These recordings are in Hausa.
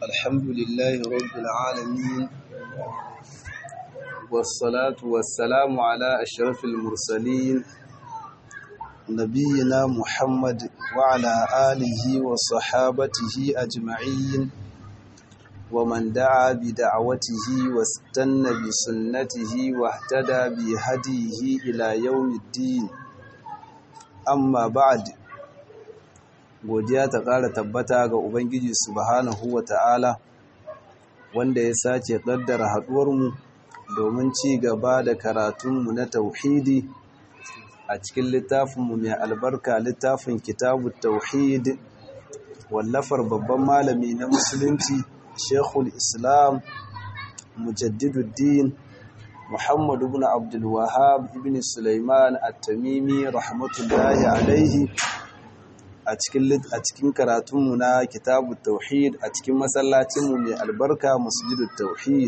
الحمد لله رب العالمين والصلاة والسلام على أشرف المرسلين نبينا محمد وعلى آله وصحابته أجمعين ومن دعا بدعوته واستنى بسنته واهتدى بهديه إلى يوم الدين أما بعد godiya ta ƙara tabbata ga Ubangiji subhanahu wa ta'ala wanda ya sace ƙaddara haɗuwarmu domin ci gaba da karatunmu na tauhidi a cikin littafinmu mai albarka littafin kitabu tauhid wallafar babban malami na musulunci shekul islam mujaddiduddin muhammad ibn abdulwahab ibn sulaiman at-tamimi rahmatullahi alaihi a cikin karatunmu na kitabu tauhid a cikin masallacinmu mai albarka masjidul tauhid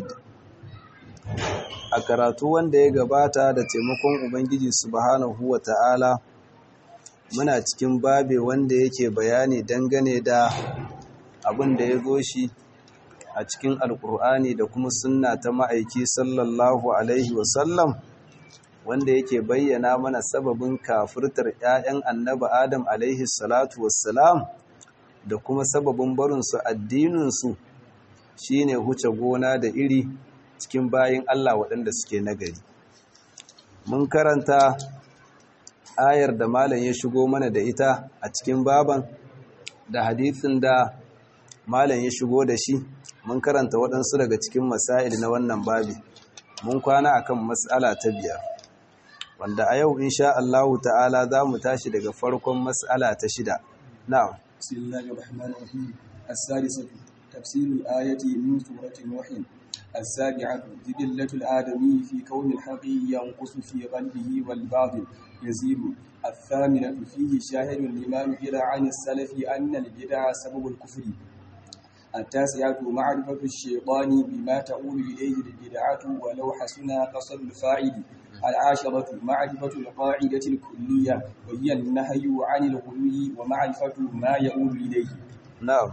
a karatu wanda ya gabata da taimakon ubangiji subhanahu wa ta'ala muna cikin babe wanda yake bayani dangane da abin da ya zo shi a cikin alkur'ani da kuma sunna ta ma'aiki sallallahu alaihi wasallam wanda yake bayyana mana sababin kafirtar 'ya'yan annaba Adam alaihi salatu wassalam da kuma sababin barinsu addininsu shine huce gona da iri cikin bayin Allah waɗanda suke nagari. Mun karanta ayar da malam ya shigo mana da ita a cikin baban da hadithin da malam ya shigo da shi mun karanta waɗansu daga cikin masail na wannan babi mun kwana akan mas'ala ta biyar. wanda a yau insha Allah ta'ala za mu tashi daga farkon mas'ala ta shida na'am bismillahir rahmanir rahim as-sadisatu tafsir al-ayati min surati nuh as-sabi'atu jibillatul adami fi kawn al-haqi yanqusu fi qalbihi wal batil yazidu الثامنة فيه شاهد لما نقل عن السلف أن البدع سبب الكفر التاسعة معرفة الشيطان بما تؤول إليه البدعة ولو حسن قصد الفاعل العاشرة معرفة القاعدة الكلية وهي النهي عن الغلو ومعرفة ما يؤول إليه نعم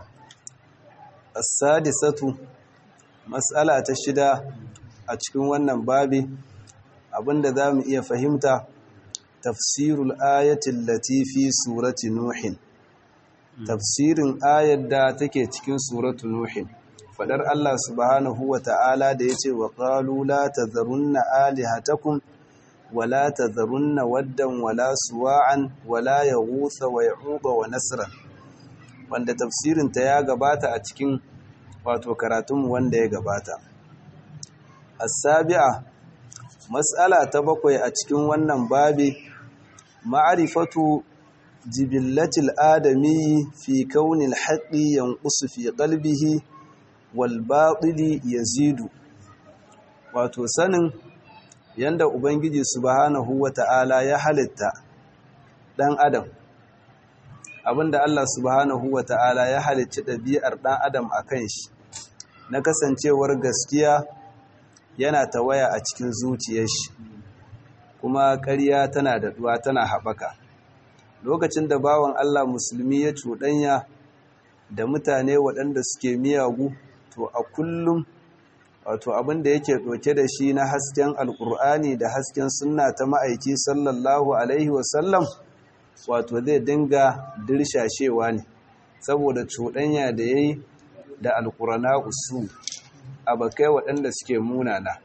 السادسة مسألة تشدى أتكون wannan babi abinda zamu iya fahimta tafsirul ayati allati fi surati nuh tafsirin ayar da take cikin suratu nuh fadar Allah subhanahu wa ta'ala da yace wa qalu la tadharunna alihatakum ولا تذرن ودا ولا سواعا ولا يغوث ويعوق ونسرا wanda tafsirin ta ya gabata a cikin wato karatun wanda ya gabata as-sabi'a mas'ala ta bakwai a cikin wannan babi ma'rifatu jibillatil adami fi kaunil haqqi yanqusu fi qalbihi wal batili yazidu wato sanin yanda Ubangiji subhanahu wa ta'ala ya halitta ɗan Adam, abinda Allah subhanahu wa ta'ala ya halicci ɗabi'ar ɗan Adam a kan shi, na kasancewar gaskiya yana tawaya a cikin zuciyar shi, kuma ƙarya tana daɗuwa tana haɓaka. Lokacin da bawan Allah musulmi ya cuɗanya da mutane waɗanda suke miyagu, to a kullum wato abin da yake ɗauke da shi na hasken alkur'ani da hasken sunna ta ma'aiki sallallahu alaihi wasallam wato zai dinga dirshashewa ne saboda cuɗanya da ya yi da alkurana usu abakai waɗanda suke munana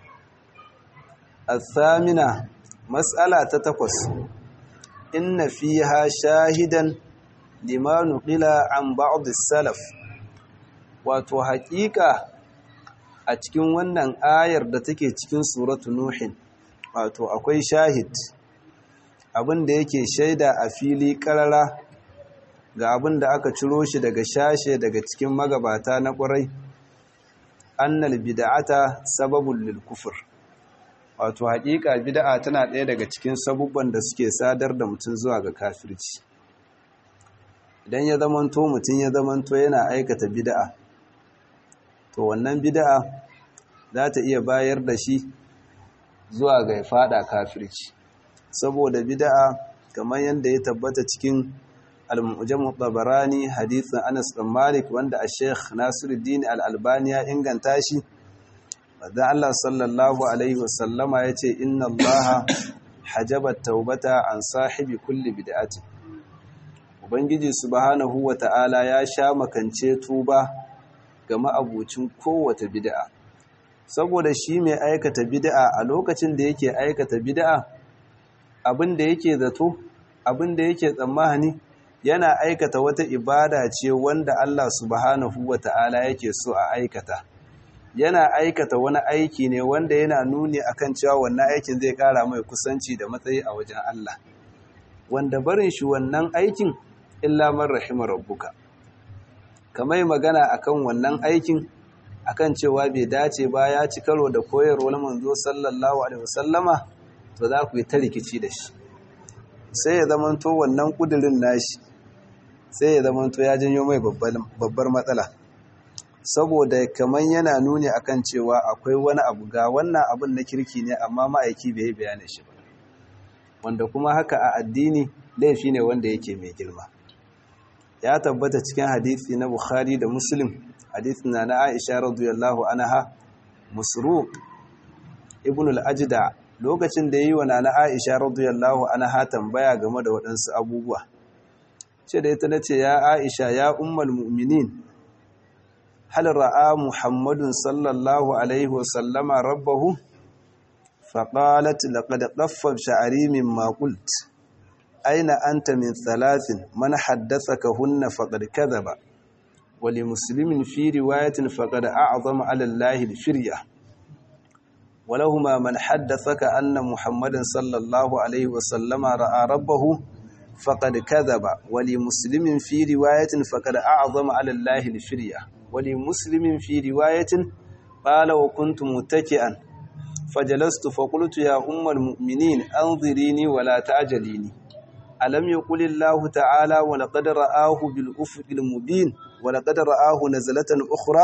athamina matsala ta takwas inna fiha shahidan limanu qila an ba'd salaf wato haƙiƙa a cikin wannan ayar da take cikin suratu nuhin wato akwai shahid abin da yake shaida a fili karara ga abin da aka ciro shi daga shashe daga cikin magabata na ƙwarai annal bid'ata sababul lil kufr wato haƙiƙa bid'a tana ɗaya daga cikin sabubban da suke sadar da mutum zuwa ga kafirci idan ya zamanto mutum ya zamanto yana aikata bid'a to wannan bid'a za ta iya bayar da shi zuwa ga fada kafirci saboda bid'a kamar yadda ya tabbata cikin al-mu'jam tabarani hadithin Anas bin Malik wanda a Sheikh Nasiruddin al-Albani ya inganta shi wanda Allah sallallahu alaihi wasallama yace inna Allah hajaba taubata an sahibi kulli bid'ati Ubangiji subhanahu wata'ala ya sha makance tuba ga ma'abucin kowace bid'a saboda shi mai aikata bid'a a lokacin da yake aikata bid'a abin da yake zato abin da yake tsammani yana aikata wata ibada ce wanda Allah subhanahu wata'ala yake so a aikata yana aikata wani aiki ne wanda yana nuni akan cewa wannan aikin zai kara mai kusanci da matsayi a wajen Allah wanda barin shi wannan aikin illa man rahima rabbuka kamar magana akan wannan aikin akan cewa bai dace ba ya ci karo da koyarwar manzo sallallahu alaihi wasallama to za ku yi ta rikici da shi sai ya zamanto wannan kudirin nashi sai ya zamanto ya janyo mai babbar matsala saboda kamar yana nuni akan cewa akwai wani abu ga wannan abun na kirki ne amma ma'aiki bai yi bayanin shi ba wanda kuma haka a addini laifi ne wanda yake mai girma ya tabbata cikin hadisi na bukhari da muslim hadisi na na aisha radiyallahu anha musruq ibn al-ajda lokacin da yi wa na aisha radiyallahu anha tambaya game da waɗansu abubuwa ce da ita nace ya aisha ya ummul mu'minin hal ra'a muhammadun sallallahu alaihi wa sallama rabbahu faqalat laqad qaffa sha'ri mimma qult aina anta min thalathin man haddathaka hunna faqad kadhaba wa li muslimin fi riwayatin faqad a'zama 'ala allahi al-firya ولهما من حدثك أن محمد صلى الله عليه وسلم رأى ربه فقد كذب ولمسلم في رواية فقد أعظم على الله الفرية ولمسلم في رواية قال وكنت متكئا فجلست فقلت يا أم المؤمنين أنظريني ولا تعجليني ألم يقل الله تعالى ولقد رآه بالأفق المبين ولقد رآه نزلة أخرى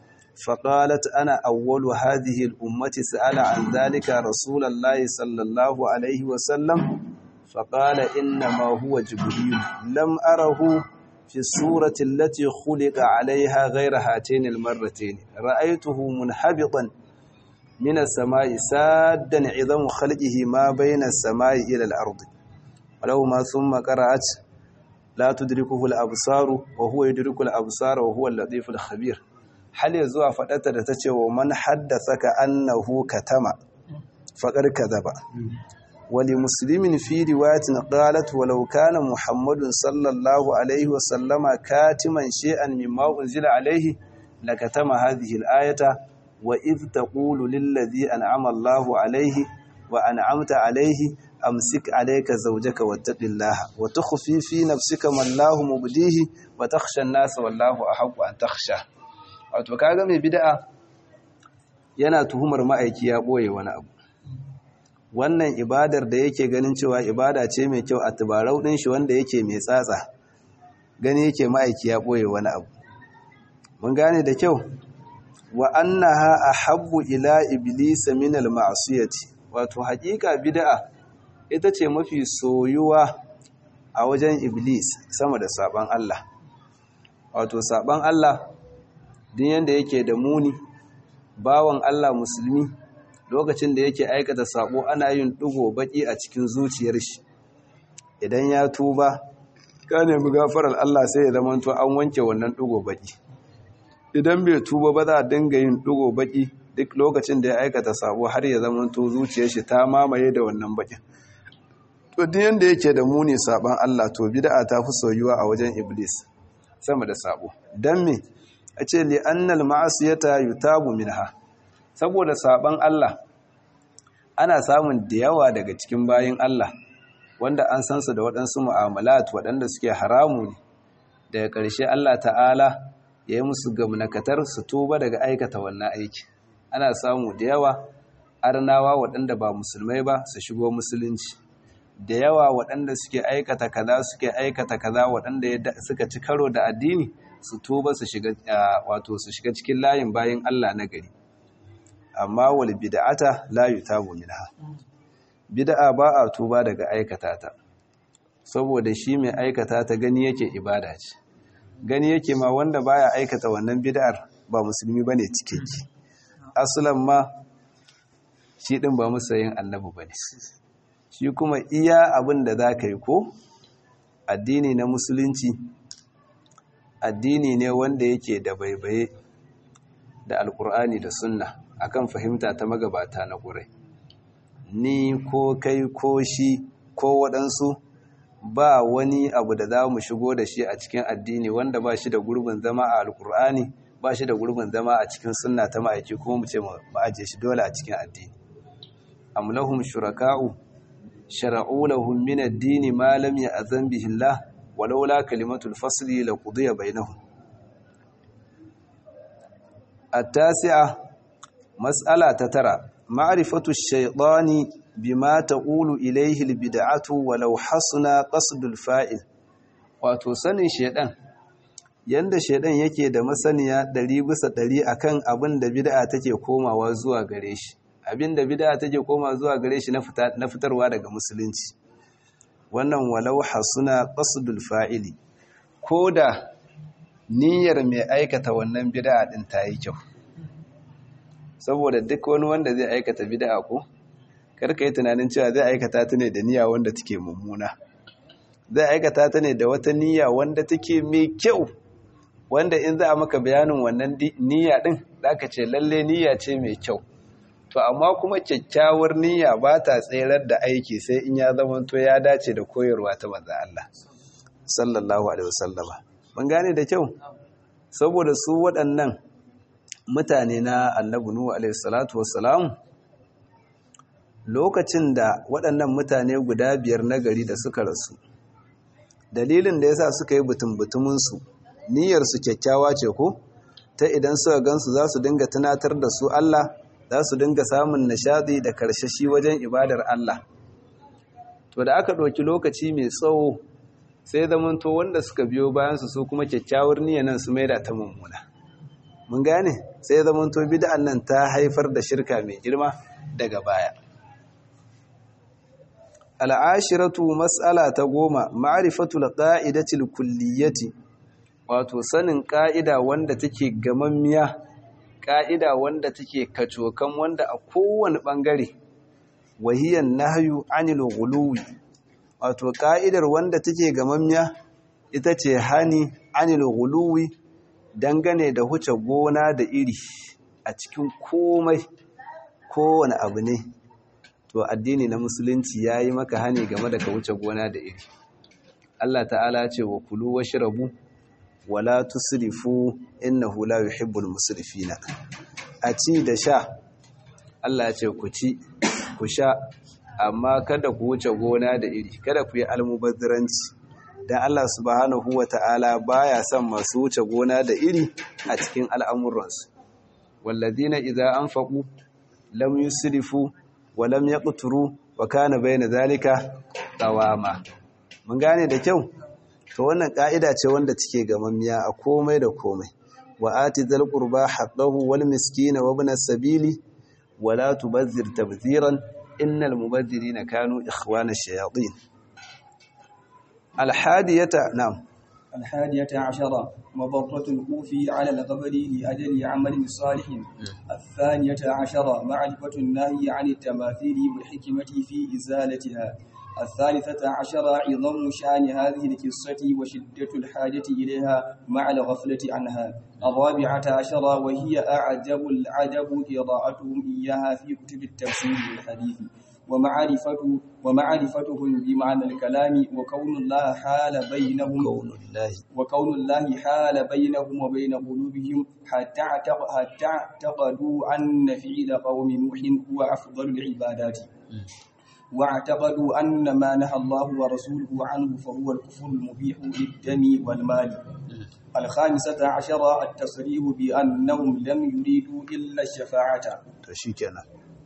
فقالت أنا أول هذه الأمة سأل عن ذلك رسول الله صلى الله عليه وسلم فقال إنما هو جبريل لم أره في الصورة التي خلق عليها غير هاتين المرتين رأيته منحبطا من السماء سادا عظم خلقه ما بين السماء إلى الأرض ولو ما ثم قرأت لا تدركه الأبصار وهو يدرك الأبصار وهو اللطيف الخبير hal ya zuwa faɗata da ta ce wa man haddasa ka annahu katama faƙar kadaba wali muslimin fi riwayatin qalat walau kana muhammadun sallallahu alaihi wa sallama katiman shay'an mimma unzila alaihi lakatama hadhihi al-ayata wa idh taqulu lil ladhi an'ama Allahu alaihi wa an'amta alaihi amsik alayka zawjaka wattaqillaha wa tukhfi fi nafsika ma Allahu mubdihi wa takhsha an-nasa wallahu ahaqqu an takhsha wato kaga mai bid'a yana tuhumar ma'aiki ya boye wani abu wannan ibadar da yake ganin cewa ibada ce mai kyau a tubarau din shi wanda yake mai tsatsa gani yake ma'aiki ya boye wani abu mun gane da kyau wa annaha ahabbu ila iblis min al-ma'siyati wato hakika bid'a ita ce mafi soyuwa a wajen iblis sama da saban Allah wato saban Allah din yanda yake da muni bawan Allah musulmi lokacin da yake aikata sabo ana yin dugo baki a cikin zuciyar shi idan ya tuba ka nemi gafarar Allah sai ya zama to an wanke wannan dugo baki idan bai tuba ba za a dinga yin dugo baki duk lokacin da ya aikata sabo har ya zama to zuciyar shi ta mamaye da wannan bakin to din yanda yake da muni saban Allah to bid'a ta fi soyuwa a wajen iblis sama da sabo dan me a ce li annal ma'asiyata yutabu minha saboda saban Allah ana samun da yawa daga cikin bayin Allah wanda an san su da waɗansu mu'amalat waɗanda suke haramu ne daga ƙarshe Allah ta'ala ya yi musu gamnakatar su tuba daga aikata wannan aiki ana samu da yawa arnawa waɗanda ba musulmai ba su shigo musulunci da yawa waɗanda suke aikata kaza suke aikata kaza waɗanda suka ci karo da addini su tuba su shiga wato su shiga cikin layin bayin Allah na gari amma wal bid'ata la yutabu minha bid'a ba a tuba daga aikata ta saboda shi mai aikata ta gani yake ibada ce gani yake ma wanda baya aikata wannan bid'ar ba musulmi bane cikeke aslan ma shi din ba musayin annabi bane shi kuma iya abin da za ka yi ko addini na musulunci addini ne wanda yake da baibaye da alkur'ani da sunna akan fahimta ta magabata na ƙurai ni ko kai ko shi ko waɗansu ba wani abu da za mu shigo da shi a cikin addini wanda ba shi da gurbin zama a alkur'ani ba shi da gurbin zama a cikin sunna ta ma'aiki kuma mu ce mu ajiye shi dole a cikin addini amlahum shuraka'u shara'u lahum min ad-din ma lam ya'zan bihi Allah walaula kalimatul fasli laqudiya bainahum at-tasi'a mas'ala ta tara ma'rifatu ash-shaytani bima taqulu ilayhi al-bid'atu walau hasuna qasdul fa'il wato sanin shedan yanda shedan yake da masaniya 100 bisa 100 akan abin da bid'a take komawa zuwa gare shi abinda bid'a take koma zuwa gare shi na fitarwa daga musulunci wannan walau hasuna qasdul fa'ili koda niyyar mai aikata wannan bid'a din ta yi kyau saboda duk wani wanda zai aikata bid'a ko karka yi tunanin cewa zai aikata ta ne da niyya wanda take mummuna zai aikata ta ne da wata niyya wanda take mai kyau wanda in za a maka bayanin wannan niyya din zaka ce lalle niyya ce mai kyau to amma kuma kyakkyawar niyya ba ta tserar da aiki sai in ya zama to ya dace da koyarwa ta manzon Allah sallallahu alaihi wasallama mun gane da kyau saboda su waɗannan mutane na annabi nuhu alaihi salatu wassalam lokacin da waɗannan mutane guda biyar na gari da suka rasu dalilin da yasa suka yi butun su niyyar su kyakkyawa ce ko ta idan suka gansu za su dinga tunatar da su Allah za su dinga samun nishadi da karshashi wajen ibadar Allah to da aka ɗauki lokaci mai tsawo sai zamanto wanda suka biyo bayansu su kuma kyakkyawar niyyar nan su maida ta mummuna mun gane sai zamanto bid'an nan ta haifar da shirka mai girma daga baya al'ashiratu mas'ala ta goma ma'rifatul qa'idatil kulliyati wato sanin ƙa'ida wanda take gamammiya ƙa'ida wanda take kacokan wanda a kowane ɓangare wahiyan nahyu anil ghuluwi wato ƙa'idar wanda take gamammiya ita ce hani anil ghuluwi dangane da huce gona da iri a cikin komai kowane abu ne to addini na musulunci ya yi maka hani game da ka wuce gona da iri Allah ta'ala ce wa kulu wa shirabu wala tusrifu innahu la yuhibbul musrifina a ci da sha Allah ya ce ku ci ku sha amma kada ku wuce gona da iri kada ku yi almubazziranci dan Allah subhanahu wata'ala baya son masu wuce gona da iri a cikin al'amuransu walladina idza anfaqu lam yusrifu wa lam yaqturu wa kana bayna zalika qawama mun gane da kyau to wannan ka'ida ce wanda take gamammiya a komai da komai wa ati dhal qurba haqqahu wal miskina wa ibn as-sabili wa la tubazzir tabziran innal mubazzirina kanu ikhwana ash-shayatin al-hadiyata na'am الحادية عشرة مضرة الكوفي على القبر لأجل عمل صالح الثانية عشرة معرفة النهي عن التماثيل والحكمة في إزالتها الثالثة عشرة عظم شأن هذه القصة وشدة الحاجة إليها مع الغفلة عنها الرابعة عشرة وهي أعجب العجب قراءتهم إياها في كتب التفسير والحديث ومعرفة ومعرفتهم بمعنى الكلام وكون الله حال بينهم كون الله وكون الله حال بينهم وبين قلوبهم حتى اعتق- حتى اعتقدوا أن فعل قوم نوح هو أفضل العبادات واعتقدوا أن ما نهى الله ورسوله عنه فهو الكفر المبيح للدم والمال الخامسة عشرة التصريح بأنهم لم يريدوا إلا الشفاعة to shikenan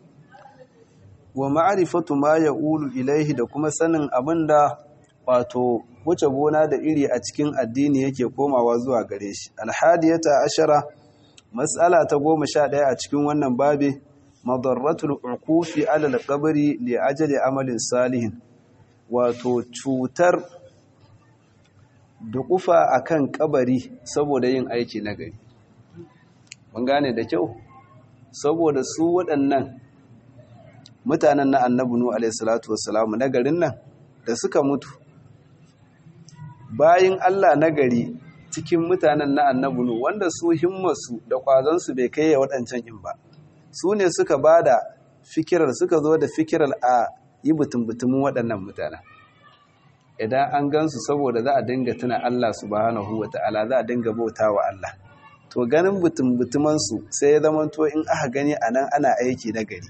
wa ma'rifatu ma yaqulu ilaihi da kuma sanin abinda wato wuce gona da iri a cikin addini yake komawa zuwa gare shi alhadiyata ashara mas'ala ta goma sha ɗaya a cikin wannan babe madarratul uqufi ala alqabri li ajali amalin salihin wato cutar dukufa akan kabari saboda yin aiki na gari mun gane da kyau saboda su waɗannan mutanen na annabi nu alaihi salatu wassalamu na garin nan da suka mutu bayin Allah na gari cikin mutanen na annabi nu wanda su himmarsu da kwazansu bai kai ya waɗancan in ba su ne suka ba da fikirar suka zo da fikirar a yi butun-butumin waɗannan mutanen idan an gansu saboda za a dinga tuna Allah subhanahu wa ta'ala za a dinga bauta wa Allah to ganin butun-butumansu sai ya zama to in aka gani a nan ana aiki na gari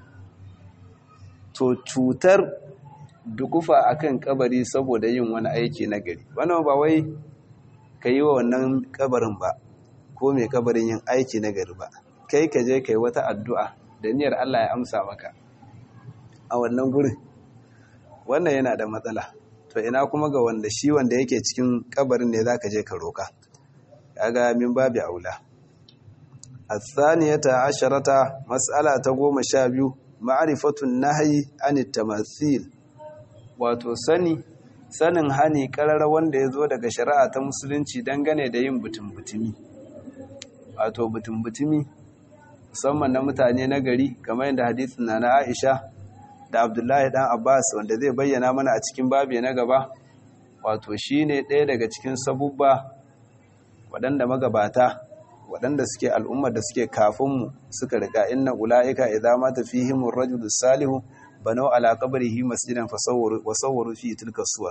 to cutar dukufa akan kabari saboda yin wani aiki na gari wannan ba wai ka yi wa wannan kabarin ba ko mai kabarin yin aiki na gari ba kai ka je ka yi wata addu'a da niyyar Allah ya amsa maka a wannan gurin wannan yana da matsala to ina kuma ga wanda shi wanda yake cikin kabarin ne zaka je ka roka kaga min babu aula الثانية عشرة مسألة goma sha biyu ma'arifatun nahyi anit tamathil wato sani sanin hani karar wanda ya zo daga shari'a ta musulunci dangane da yin butun-butumi wato butun-butumi musamman na mutane na gari kamar yadda hadisin na na Aisha da Abdullahi dan Abbas wanda zai bayyana mana a cikin babi na gaba wato shine ɗaya daga cikin sabubba waɗanda magabata waɗanda suke al'ummar da suke kafinmu suka riga inna ula'ika idza mata fihim ar-rajulu salihu banau ala qabrihi masjidan fasawwaru fi tilka suwar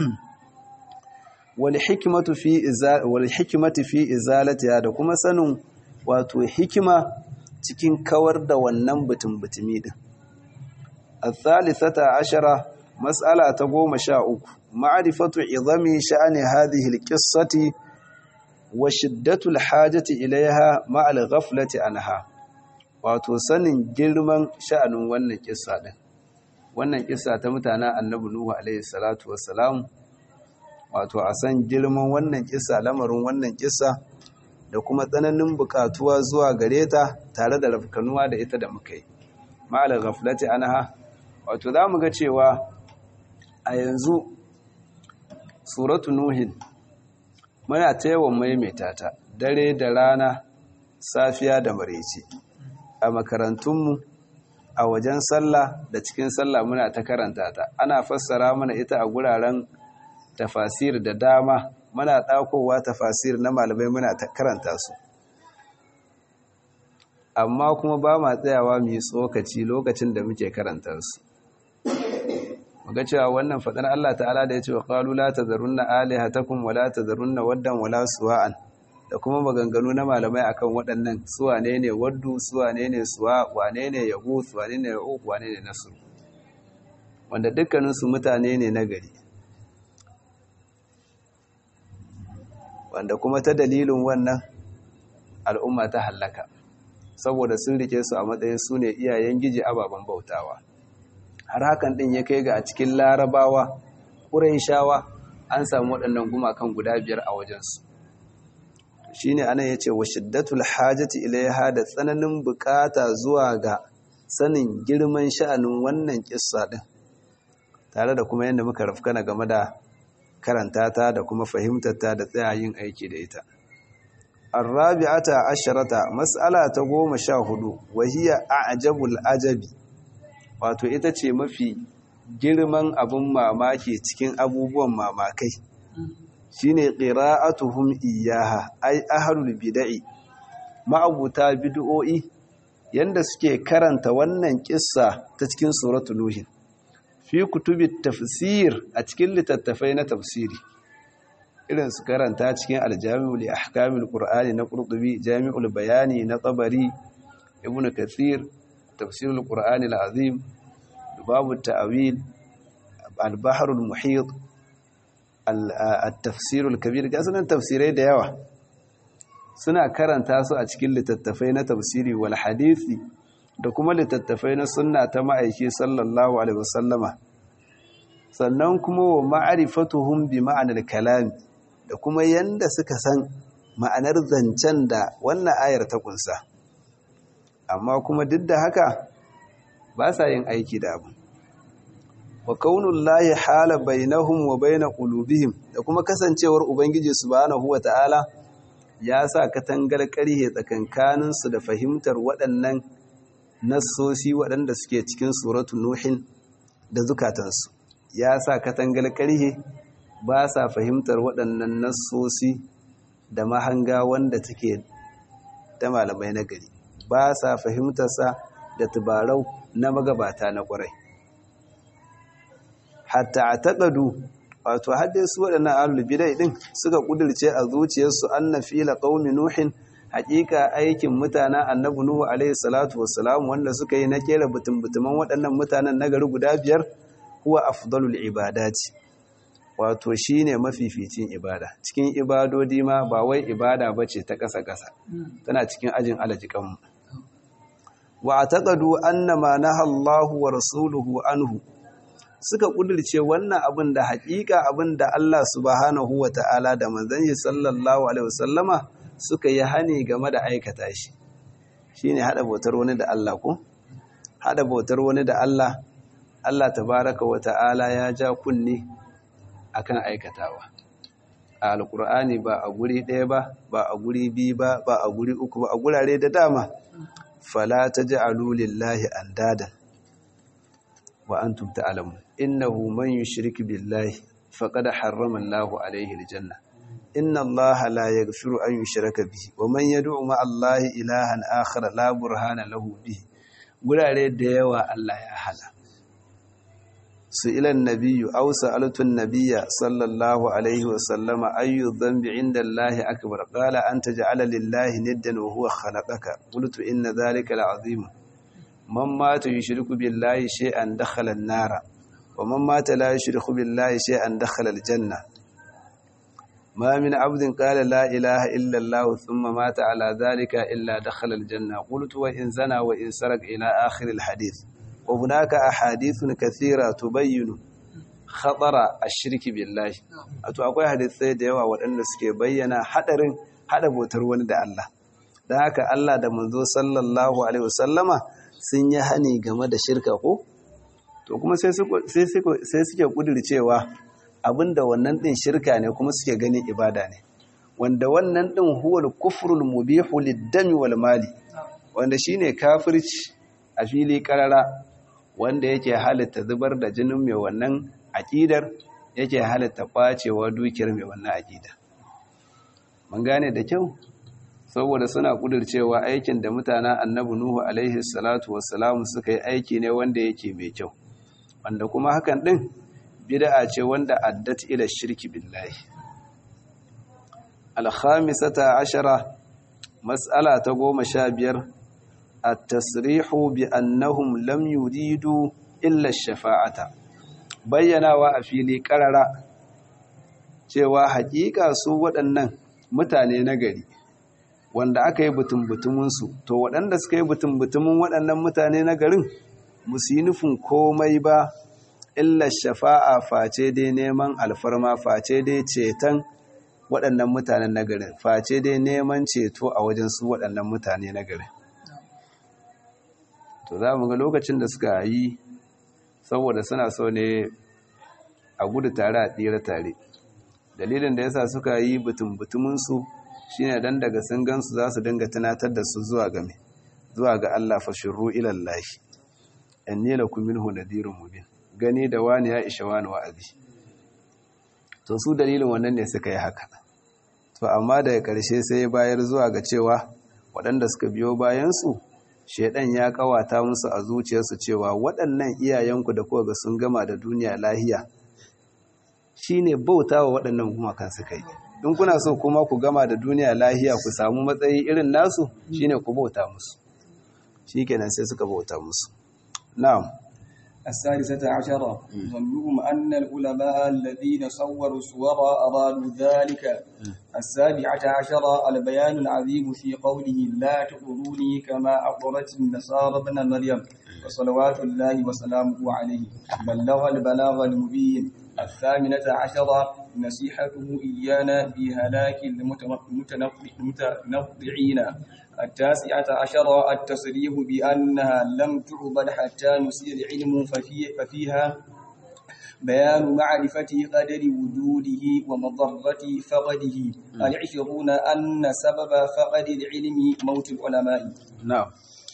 wal hikmatu fi wal hikmatu fi izalatiha da kuma sanin wato hikima cikin kawar da wannan butun butumi din الثالثة عشرة مسألة تقوم شاء معرفة عظم شأن هذه القصة وشدة الحاجة إليها مع الغفلة عنها wato sanin girman sha'anin wannan kissa din wannan kissa ta mutanen annabi nuhu alaihi salatu wassalam wato a san girman wannan kissa lamarin wannan kissa da kuma tsananin bukatuwa zuwa gare ta tare da rafkanuwa da ita da muka yi ma'al ghaflati anha wato za mu ga cewa a yanzu suratu nuhin muna ta yawan maimaita ta dare da rana safiya da maraice a makarantunmu a wajen sallah da cikin sallah muna ta karanta ta ana fassara mana ita a guraren tafasir da dama muna ɗakowa tafasir na malamai muna ta karanta su amma kuma ba ma tsayawa mu yi tsokaci lokacin da muke karanta su muga cewa wannan fadar Allah ta'ala da ya ce wa qalu la tazarunna alihatakum wa la tazarunna waddan wa la suwa'an da kuma maganganu na malamai akan waɗannan suwane ne waddu suwane ne suwa wane ne yaghus wane ne ya'uq wane ne nasr wanda dukkanin su mutane ne na gari wanda kuma ta dalilin wannan al'umma ta hallaka saboda sun rike su a matsayin su ne iyayen giji ababen bautawa har hakan din ya kai ga a cikin larabawa ƙuraishawa an samu waɗannan gumakan guda biyar a wajensu shi ne anan ya ce wa shiddatul hajjati ilaiha da tsananin bukata zuwa ga sanin girman sha'anin wannan ƙissa ɗin tare da kuma yadda muka rafkana game da karanta ta da kuma fahimtarta da tsayayin aiki da ita الرابعة عشرة مسألة تقوم شاهد وهي أعجب الأجب wato ita ce mafi girman abin mamaki cikin abubuwan mamakai shine qira'atuhum iyaha ay ahlul bid'i ma'abuta bid'o'i yanda suke karanta wannan kissa ta cikin suratul nuh fi kutubit tafsir a cikin littattafai na tafsiri irin su karanta cikin aljami'u li ahkamil qur'ani na qurtubi jami'ul bayani na tabari ibnu kathir tafsirul qur'ani alazim babu ta'wil al-bahr al-muhit at-tafsir al-kabir gasanan tafsirai da yawa suna karanta su a cikin littattafai na tafsiri wal hadisi da kuma littattafai na sunna ta ma'aiki sallallahu alaihi wasallama sannan kuma wa ma'rifatuhum bi ma'anar kalami da kuma yanda suka san ma'anar zancen da wannan ayar ta kunsa amma kuma duk da haka ba sa yin aiki da abu wa kaunullahi hala bainahum wa baina qulubihim da kuma kasancewar ubangiji subhanahu wata'ala ya sa katangar ƙarhe tsakankanin su da fahimtar waɗannan nassosi waɗanda suke cikin suratu nuhin da zukatansu ya sa katangar ƙarhe ba sa fahimtar waɗannan nassosi da mahanga wanda take da malamai na gari ba sa fahimtarsa da tubarau na magabata na ƙwarai hatta a taƙadu wato haddai su waɗannan ahlul bidai ɗin suka ƙudurce a zuciyarsu anna fila qaumi nuhin haƙiƙa aikin mutanen annabi nuhu alaihi salatu wassalam wanda suka yi na kera butumbutuman waɗannan mutanen nagari guda biyar huwa afdalul ibadati wato shine mafificin ibada cikin ibadodi ma ba wai ibada bace ta ƙasa ƙasa tana cikin ajin alajikanmu wa taqadu annama naha Allahu wa rasuluhu anhu suka kudirce wannan abin da haƙiƙa abin da Allah subhanahu wa ta'ala da manzon shi sallallahu alaihi wasallama suka yi hani game da aikata shi shine hada bautar wani da Allah ko hada bautar wani da Allah Allah tabaraka wa ta'ala ya ja kunni akan aikatawa a alkur'ani ba a guri ɗaya ba ba a guri biyu ba ba a guri uku ba a gurare da dama fala taj'alu lillahi andadan wa antum ta'lamun innahu man yushrik billahi faqad harrama Allahu alayhi aljanna inna Allaha la yaghfiru an yushraka bihi wa man yad'u ma'a Allahi ilahan akhar la burhana lahu bihi gurare da yawa Allah ya hana سئل النبي أو سألت النبي صلى الله عليه وسلم أي الذنب عند الله أكبر قال أن تجعل لله ندا وهو خلقك قلت إن ذلك العظيم من مات يشرك بالله شيئا دخل النار ومن مات لا يشرك بالله شيئا دخل الجنة ما من عبد قال لا إله إلا الله ثم مات على ذلك إلا دخل الجنة قلت وإن زنى وإن سرق إلى آخر الحديث وهناك أحاديث كثيرة تبين خطر الشرك بالله أتو أقوى حديثي ديوا وأن سكي بينا حدر حدر بوترون دا الله da haka Allah da manzo sallallahu alaihi wasallama sun yi hani game da shirka ko to kuma sai sai suke kudircewa abinda wannan din shirka ne kuma suke ganin ibada ne wanda wannan din huwal kufrul mubihu lid-dami wal mali wanda shine kafirci a fili karara wanda yake halitta zubar da jinin mai wannan aƙidar yake halitta ƙwacewa dukiyar mai wannan aƙida mun gane da kyau saboda suna ƙudurcewa aikin da mutanen annabi nuhu alaihi salatu wassalamu suka yi aiki ne wanda yake mai kyau wanda kuma hakan ɗin bid'a ce wanda addat ila shirki billahi alhamisata ashara mas'ala ta goma sha biyar التصريح بأنهم لم يريدوا إلا الشفاعة bayyanawa a fili ƙarara cewa haƙiƙa su waɗannan mutane na gari wanda aka yi butun-butuminsu to waɗanda suka yi butun-butumin waɗannan mutane na garin musu yi nufin komai ba illa shafa'a face dai neman alfarma face dai ceton waɗannan mutanen na garin face dai neman ceto a wajen su waɗannan mutane na garin to za mu ga lokacin da suka yi saboda suna so ne a gudu tare a tsira tare dalilin da yasa suka yi butum-butuminsu shine dan daga sun gansu za su dinga tunatar da su zuwa ga zuwa ga Allah fa shirru ila Allah inni lakum minhu nadirun mubin gani da wani ya isha wani wa'azi to su dalilin wannan ne suka yi haka to amma daga ƙarshe sai bayar zuwa ga cewa waɗanda suka biyo bayansu shaidan ya kawata musu a zuciyarsu cewa waɗannan iyayenku da kuwa ga sun gama da duniya lahiya shine bauta wa waɗannan gumakan suka yi in kuna so kuma ku gama da duniya lahiya ku samu matsayi irin nasu shine ku bauta musu shikenan sai suka bauta musu na'am السادسة عشرة ظنهم أن العلماء الذين صوروا صورا أرادوا ذلك السابعة عشرة البيان العظيم في قوله لا تطروني كما أطرت النصارى ابن مريم وصلوات الله وسلامه عليه بلغ البلاغ المبين الثامنة عشرة نصيحته إيانا بهلاك المتنطعين التاسعة عشرة التصريح بأنها لم تعبد حتى نسي العلم ففي ففيها بيان معرفة قدر وجوده ومضرة فقده العشرون أن سبب فقد العلم موت العلماء نعم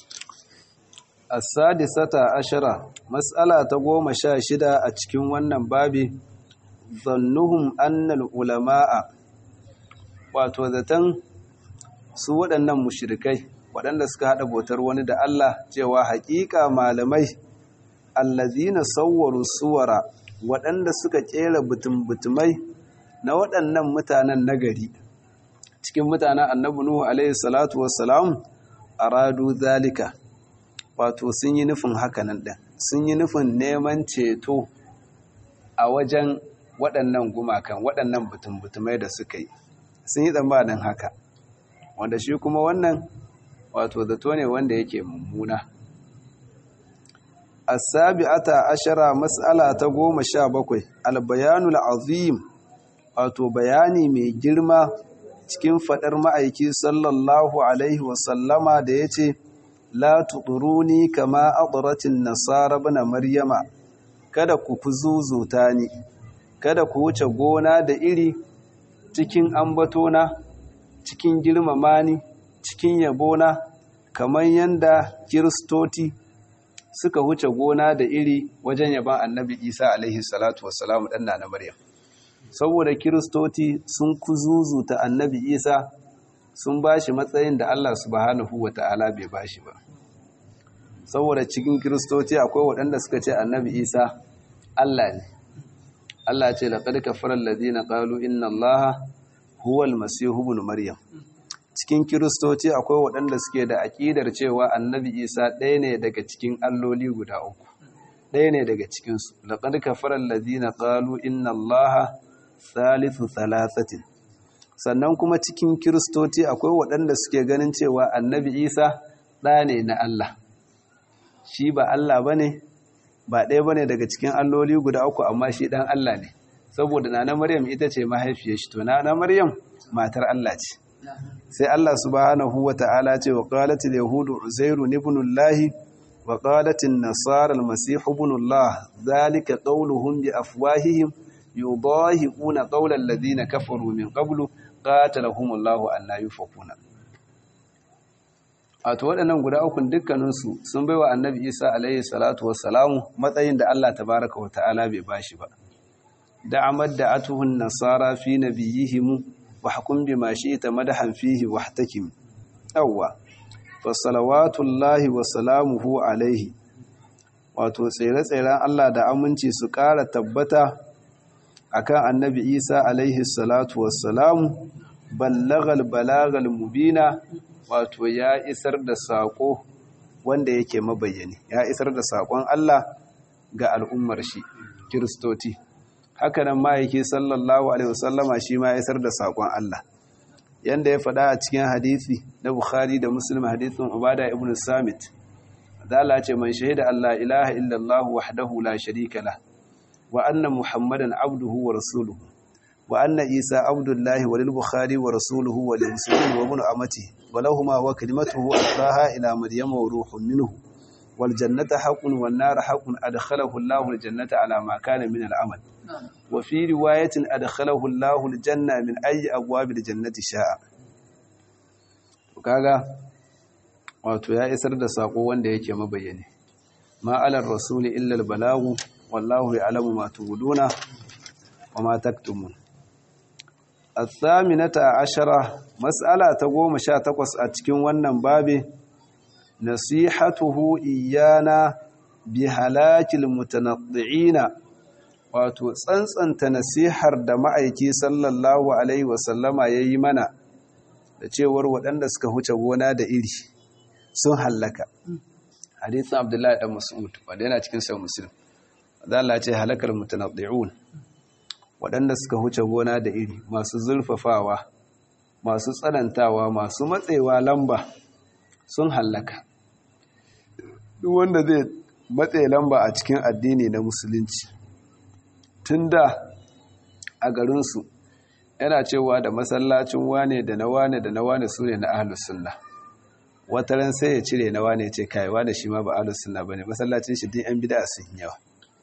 السادسة عشرة مسألة تقوم شاشدة أتكين ونن بابي ظنهم أن العلماء وتوذتن سوى أنهم مشركي waɗanda suka haɗa bautar wani da Allah cewa haƙiƙa malamai allazina sawwaru suwara waɗanda suka ƙera butum-butumai na waɗannan mutanen nagari cikin mutanen annabi Nuhu alaihi salatu wassalam aradu zalika wato sun yi nufin hakanan ɗin sun yi nufin neman ceto a wajen waɗannan gumakan waɗannan butum-butumai da suka yi sun yi tsammanin haka wanda shi kuma wannan wato zato ne wanda yake mummuna as-sabi'ata ashara mas'ala ta goma sha bakwai al-bayanul azim wato bayani mai girma cikin fadar ma'aiki sallallahu alaihi wa sallama da yace la tuduruni kama adratin nasara bana maryama kada ku fuzuzuta ni kada ku wuce gona da iri cikin ambatona cikin girmama ni cikin yabona kamar yanda kiristoti suka wuce gona da iri wajen yaban annabi isa alaihi salatu wassalamu ɗan na maryam saboda kiristoti sun kuzuzuta annabi isa sun ba shi matsayin da allah subhanahu wa ta'ala bai ba shi ba saboda cikin kiristoti akwai waɗanda suka ce annabi isa allah ne allah ce laƙar kafarar ladina ƙalu inna allaha huwal masihu ibn maryam cikin kiristoci akwai waɗanda suke da aƙidar cewa annabi isa ɗaya ne daga cikin alloli guda uku ɗaya ne daga cikinsu laƙar kafarar ladina ƙalu inna allaha salisu salasatin sannan kuma cikin kiristoci akwai waɗanda suke ganin cewa annabi isa ɗa ne na allah shi ba allah ba ne ba ɗaya ba ne daga cikin alloli guda uku amma shi ɗan allah ne saboda nana maryam ita ce mahaifiyar shi to nana maryam matar allah ce sai Allah subhanahu wa ta'ala ce wa qalatil yahudu uzairu ibn Allah wa qalatin nasara al-masih ibn Allah zalika qawluhum bi afwahihim yudahiquna qawla alladhina kafaru min qablu qatalahum Allah an la yufakuna wato waɗannan guda uku dukkaninsu sun baiwa annabi Isa alaihi salatu wassalamu matsayin da Allah tabaraka wa ta'ala bai bashi ba da amad da atuhun nasara fi nabiyihim وحكم بما شئت مدحا فيه واحتكم أوى فصلوات الله وسلامه عليه wato tsere-tseren Allah da aminci su ƙara tabbata akan annabi Isa alaihi salatu wassalamu ballagal balagal mubina wato ya isar da saƙo wanda yake mabayyani ya isar da saƙon Allah ga al'ummar shi kiristoti hakanan ma'aiki sallallahu alaihi wasallama shi ma isar da saƙon Allah yanda ya faɗa a cikin hadisi na Bukhari da Muslim hadisin Ubada ibn Samit Allah ce man shahida Allah ilaha illallah wahdahu la sharika la wa anna Muhammadan abduhu wa rasuluhu wa anna Isa abdullahi wa lil Bukhari wa rasuluhu wa lil muslimin wa ibn amati wa lahumu wa kalimatuhu alqaha ila maryama wa ruhun minhu wal jannata haqqun wan nar haqqun adkhalahu Allahu al jannata ala ma kana min al amal وفي رواية أدخله الله الجنة من أي أبواب الجنة شاء kaga wato ya isar da sako wanda yake mabayyane ma alar rasuli illa albalagu wallahu ya'lamu ma tubuduna wa ma taktumun athaminata ashara mas'ala ta goma sha takwas a cikin wannan babe nasihatuhu iyana bi halakil mutanaddi'ina wato tsantsanta nasihar da ma'aiki sallallahu alaihi wasallama ya yi mana da cewar waɗanda suka huce gona da iri sun hallaka hadithin abdullahi ɗan mas'ud wanda yana cikin sau musulun da Allah ce halakar mutanaddi'un waɗanda suka huce gona da iri masu zulfafawa masu tsanantawa masu matsewa lamba sun hallaka duk wanda zai matse lamba a cikin addini na musulunci tun da a garinsu yana cewa da masallacin wane da na wane da na wane su ne na ahalus sunna wataran sai ya cire na wane ce kai wane shi ma ba ahalus sunna bane masallacin shi din yan bid'a sun yawa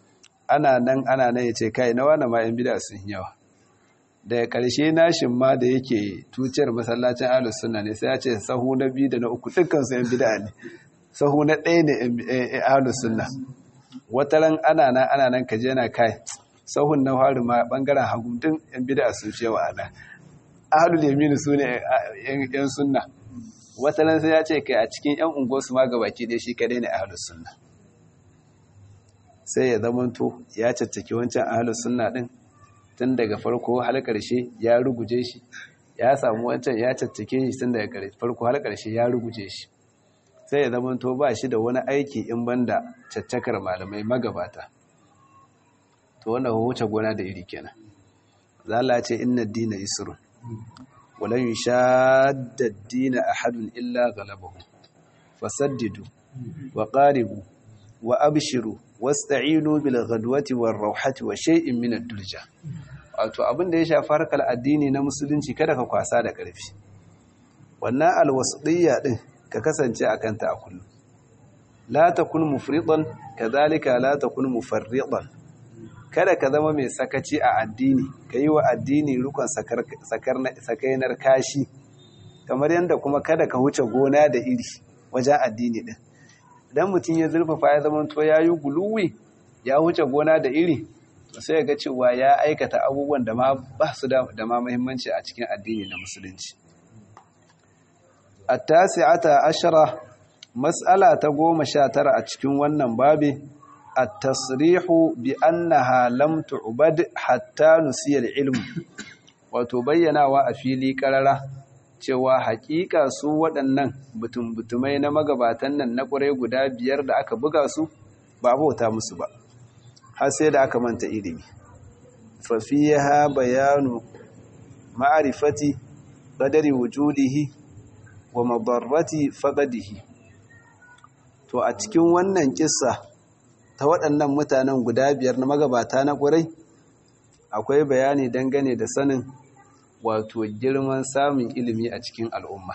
ana nan ana nan ya ce kai na wani ma yan bida sun yawa daga ƙarshe nashin ma da yake tuciyar masallacin ahlus sunna ne sai ya ce sahu na biyu da na uku dukkan su yan bida ne sahu na ɗaya ne ahlus sunna wata ran ana nan ana nan kaje yana kai sahun na fari ma bangaren hagu din yan bida sun fi yawa ana ahlul yamin su ne yan sunna wata ran sai ya ce kai a cikin yan unguwarsu ma gabaki ɗaya shi kadai ne ahlus sunna sai ya zamanto ya caccaki wancan ahlus sunna din tun daga farko har ƙarshe ya ruguje shi ya samu wancan ya caccake shi tun daga farko har ƙarshe ya ruguje shi sai ya zamanto ba shi da wani aiki in banda caccakar malamai magabata to wannan wuce gona da iri kenan zalla ce inna dina yusrun walan yushadda ad-dina ahadun illa ghalabahu fasaddidu wa qaribu wa abshiru wasta'inu bil ghadwati war rawhati wa shay'in min ad-durja wato abin da ya shafi harkar addini na musulunci kada ka kwasa da ƙarfi wannan alwasdiyya din ka kasance akan ta a kullum la takun mufridan kadhalika la takun mufarridan kada ka zama mai sakaci a addini yi wa addini rukun sakainar kashi kamar yadda kuma kada ka huce gona da iri wajen addini din idan mutum ya zurfafa ya zama to ya yi guluwi ya huce gona da iri sai ya ga cewa ya aikata abubuwan da ma ba su da ma muhimmanci a cikin addini na musulunci at-tasi'ata ashara mas'ala ta goma sha tara a cikin wannan babi at-tasrihu bi annaha lam tu'bad hatta nusiya al-ilm wato bayyanawa a fili karara cewa hakika su waɗannan butum-butumai na magabatan nan na ƙwarai guda biyar da aka buga su ba bauta musu ba har sai da aka manta ilimi fafiyaha bayanu ma'arifati qadari wujudihi wa madarrati faqadihi to a cikin wannan kissa ta waɗannan mutanen guda biyar na magabata na ƙwarai akwai bayani dangane da sanin wato girman samun ilimi a cikin al'umma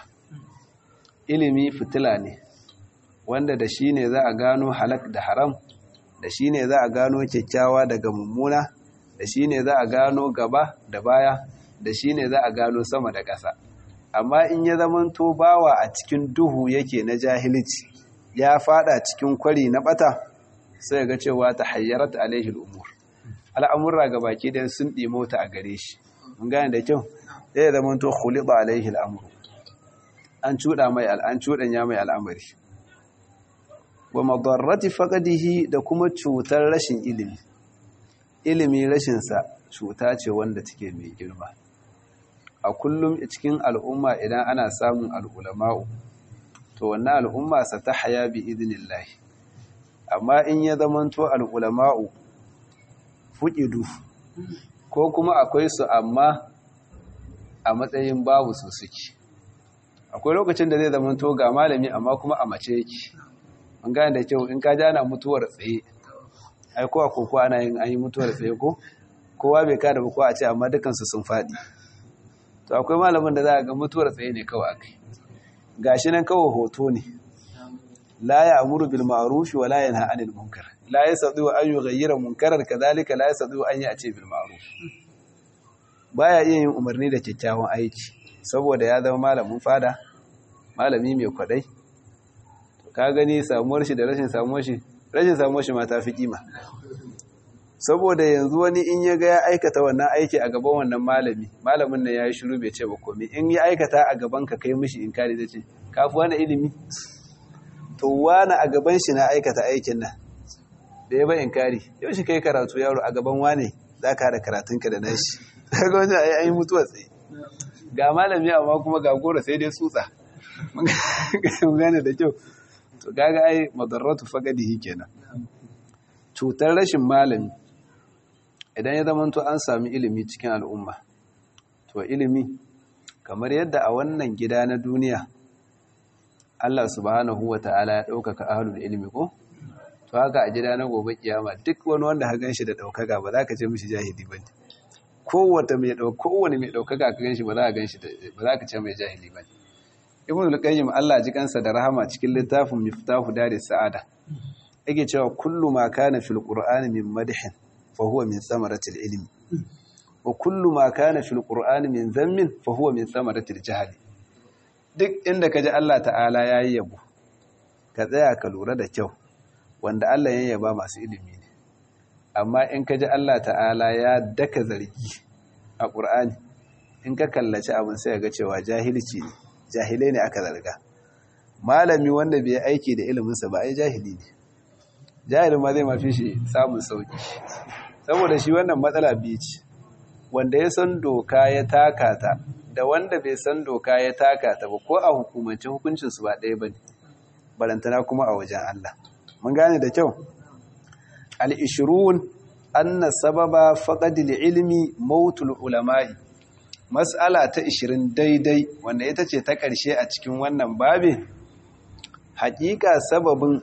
ilimi fitila ne wanda da shi ne za a gano halak da haram da shi ne za a gano kyakkyawa daga mummuna da shi ne za a gano gaba da baya da shi ne za a gano sama da ƙasa amma in ya zamanto bawa a cikin duhu yake na jahilci ya fada cikin kwari na bata sai ga cewa ta hayyarat alaihi al'umur al'amurra ga baki dan sun ɗimo ta a gare shi mun gane da kyau zai zamanto khulida alaihi al'amuru an cuɗa mai al'an cuɗanya mai al'amari wa madarrati faqadihi da kuma cutar rashin ilimi ilimi rashin sa cuta ce wanda take mai girma a kullum cikin al'umma idan ana samun al'ulama'u to wannan al'umma sa ta haya bi idnillah amma in ya zamanto al'ulama'u fuqidu ko kuma akwai su amma a matsayin babu su suke akwai lokacin da zai zamanto ga malami amma kuma a mace yake an gane da kyau in ka jana mutuwar tsaye ai kowa ko ko ana yin an yi mutuwar tsaye ko kowa bai kada ba ko a ce amma dukansu sun faɗi to akwai malamin da za a ga mutuwar tsaye ne kawai akai gashi nan kawai hoto ne la ya'muru bil ma'ruf wa la yanha 'anil munkar la yastati an yughayyira munkaran kadhalika la yastati an ya'ti bil ma'ruf baya iya yin umarni da kyakkyawan aiki saboda ya zama malamin fada malami mai kwadai to ka gani samuwar shi da rashin samuwar shi rashin samuwar shi ma ta fi kima saboda yanzu wani in ya ga ya aikata wannan aiki a gaban wannan malami malamin nan ya yi shiru bai ce ba komai in ya aikata a gaban ka kai mishi in kare da ce ka fi wani ilimi to wani a gaban shi na aikata aikin nan da ya ba in kari yau shi kai karatu yaro a gaban wane za ka da karatunka da nashi daga wajen a yi mutuwa tsaye ga malami amma kuma ga gora sai dai tsutsa mun gane da kyau to gaga ai madarratu fagadihi kenan cutar rashin malami idan ya zamanto an sami ilimi cikin al'umma to ilimi kamar yadda a wannan gida na duniya Allah subhanahu wa ta'ala ya ɗaukaka ahalul ilimi ko to haka a gida na gobe kiyama duk wani wanda ha ganshi da ɗaukaka ba za ka ce mishi jahili ba ne kowace mai ɗauka kowane mai ɗaukaka ka ganshi ba za ka ganshi ba za ka ce mai jahili ba ne ibn al-qayyim Allah ji kansa da rahama cikin littafin miftahu daris sa'ada yake cewa kullu ma kana fil qur'ani min madhin fa huwa min thamaratil ilmi wa kullu ma kana fil qur'ani min dhammin fa huwa min thamaratil jahl duk inda kaji Allah ta'ala yayi yabo ka tsaya ka lura da kyau wanda Allah ya yaba masu ilimi ne amma in kaji Allah ta'ala ya daka zargi a qur'ani in ka kallaci abin sai ga cewa jahilci ne jahilai ne aka zarga malami wanda bai aiki da iliminsa ba ai jahili ne jahilin ma zai mafi shi samun sauki saboda shi wannan matsala biyu ce wanda ya san doka ya taka ta da wanda bai san doka ya taka ta ba ko a hukumance hukuncinsu ba ɗaya ba ne barantana kuma a wajen Allah mun gane da kyau al-ishrun anna sababa faqadil ilmi mautul ulama'i mas'ala ta 20 daidai wanda ita ce ta ƙarshe a cikin wannan babin haƙiƙa sababin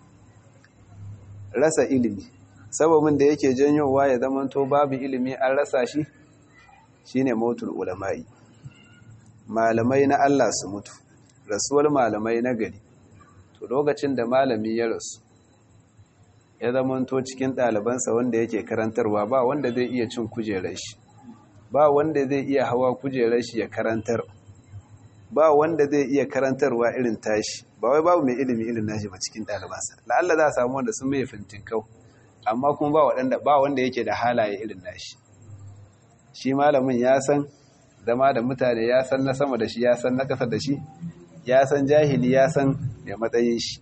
rasa ilimi sababin da yake janyowa ya zamanto babu ilimi an rasa shi shine mautul ulama'i malamai na Allah su mutu rasuwar malamai na gari to lokacin da malami ya rasu ya zamanto cikin ɗalibansa wanda yake karantarwa ba wanda zai iya cin kujerar shi ba wanda zai iya hawa kujerar shi ya karantar ba wanda zai iya karantarwa irin tashi ba wai babu mai ilimi irin nashi ba cikin ɗalibansa la'alla za a samu wanda sun mai fintinkau amma kuma ba waɗanda ba wanda yake da halaye irin nashi shi malamin ya san zama da mutane ya san na sama da shi ya san na ƙasa da shi ya san jahili ya san mai matsayin shi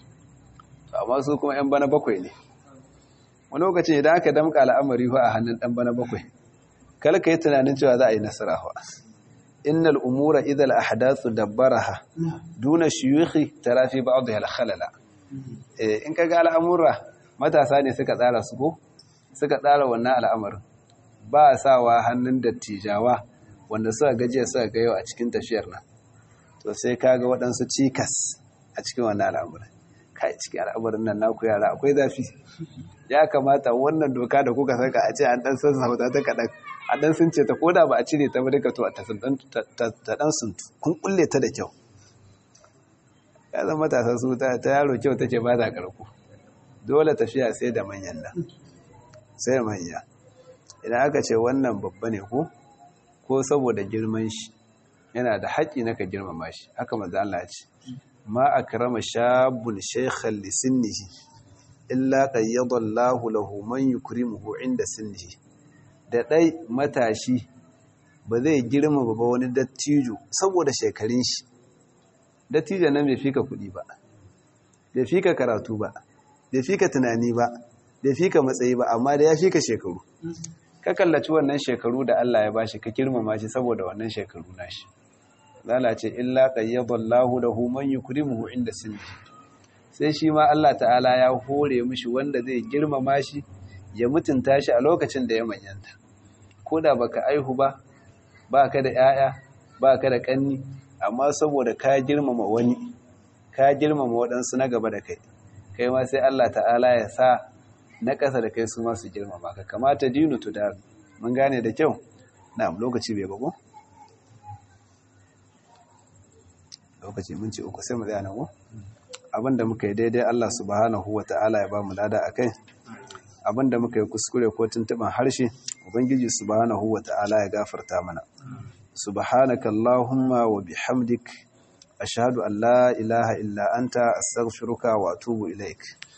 amma su kuma 'yan bana bakwai ne wani lokacin idan aka damƙa al'amari fa a hannun ɗan bana bakwai kala ka yi tunanin cewa za a yi nasara fa innal umura idal ahdathu dabbaraha duna shuyukhi tara fi ba'dha al khalala eh in kaga al'amura matasa ne suka tsara su ko suka tsara wannan al'amarin ba sawa hannun dattijawa wanda suka gajiya suka ga yau a cikin tafiyar nan to sai kaga waɗansu cikas a cikin wannan al'amarin kai cikin al'amarin nan naku yara akwai zafi ya kamata wannan doka da kuka saka a ce an dan san sauta ta kaɗan a dan sun ce ta koda ba a cire ta ba duka to ta dan sun kun kulle ta da kyau ya zama matasa su ta yaro kyau take ba ta karko dole tafiya sai da manyan nan sai da manya idan aka ce wannan babba ne ko ko saboda girman shi yana da haƙƙi na ka girmama shi haka maza Allah ce ma akrama shabun shaykhan li sinnihi illa qayyada Allahu lahu man yukrimuhu inda sinnihi da dai matashi ba zai girmama ba wani dattijo saboda shekarun shi dattijo nan bai fika kuɗi ba bai fika karatu ba bai fika tunani ba bai fika matsayi ba amma da ya fika shekaru ka kallaci wannan shekaru da Allah ya bashi ka girmama shi saboda wannan shekaru nashi lalace illa qayyadallahu lahu man yukrimuhu inda sinni sai shi ma Allah ta'ala ya hore mishi wanda zai girmama shi ya mutunta shi a lokacin da ya manyanta koda baka aihu ba baka da yaya baka da kanni amma saboda ka girmama wani ka girmama waɗansu na gaba da kai kai ma sai Allah ta'ala ya sa na ƙasa da kai su ma su girmama ka kamata dinu tudar mun gane da kyau na'am lokaci bai bago lokaci mun ce uku sai mu tsaya nan abinda muka yi daidai Allah subhanahu wata'ala ya ba mu lada akai abinda muka yi kuskure ko tuntuban harshe ubangiji subhanahu wata'ala ya gafarta mana subhanaka allahumma wa bihamdik ashhadu an la ilaha illa anta astaghfiruka wa atubu ilaik